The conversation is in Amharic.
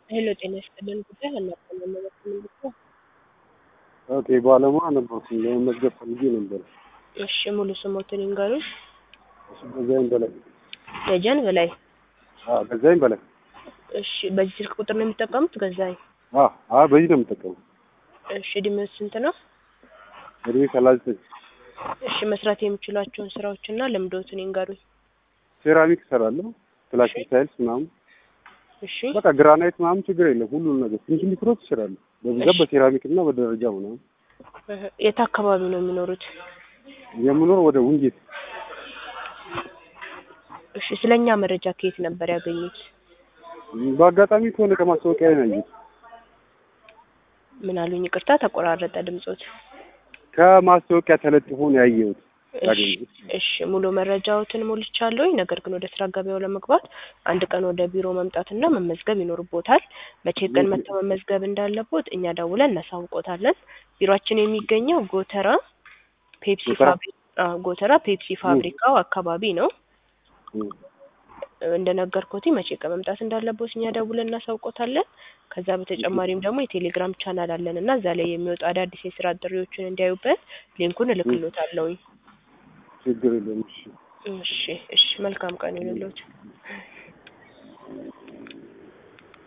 ሄሎ ጤና ይስጥልን ጉዳይ አናውቅም የምንመለከተው ኦኬ ባለሙያ ነበርኩ ለመመዝገብ ፈልጌ ነበር። እሺ ሙሉ ስሞትን ይንገሩኝ እሱ ገዛኸኝ በላይ ደጀን በላይ አዎ ገዛኸኝ በላይ እሺ በዚህ ስልክ ቁጥር ነው የሚጠቀሙት ገዛኸኝ አዎ አዎ በዚህ ነው የምጠቀመው። እሺ እድሜው ስንት ነው እድሜ ሰላሳ ዘጠኝ እሺ መስራት የሚችሏቸውን ስራዎችና ልምዶትን ይንገሩኝ ሴራሚክ እሰራለሁ ፕላስቲክ ታይልስ ምናምን እሺ በቃ ግራናይት ምናምን ችግር የለም ሁሉን ነገር ትንሽ ሊክሮት ይችላሉ በብዛት በሴራሚክ እና በደረጃ ምናምን እህ፣ የት አካባቢ ነው የሚኖሩት የምኖር ወደ ውንጌት እሺ ስለኛ መረጃ ከየት ነበር ያገኙት በአጋጣሚ ከሆነ ከማስታወቂያ ነው ያየሁት ምን አሉኝ ይቅርታ ተቆራረጠ ድምጾት ከማስታወቂያ ተለጥፎ ነው ያየሁት እሺ ያገኘሁት እሺ ሙሉ መረጃዎትን ሞልቻለሁኝ። ነገር ግን ወደ ስራ ገበያው ለመግባት አንድ ቀን ወደ ቢሮ መምጣትና መመዝገብ ይኖርቦታል። መቼ ቀን መጥተው መመዝገብ እንዳለቦት እኛ ደውለን እናሳውቆታለን። ቢሮአችን የሚገኘው ጎተራ ፔፕሲ ጎተራ? ፋብሪካ አዎ፣ ጎተራ ፔፕሲ ፋብሪካው አካባቢ ነው። እም። እንደነገርኩት መቼ ቀን መምጣት እንዳለቦት እኛ ደውለን እናሳውቆታለን። ከዛ በተጨማሪም ደግሞ የቴሌግራም ቻናል አለን እና እዛ ላይ የሚወጡ አዳዲስ የስራ ጥሪዎችን እንዲያዩበት ሊንኩን እልክሎታለሁኝ። ችግር የለም እሺ እሺ እሺ መልካም ቀን ይሁንልዎት።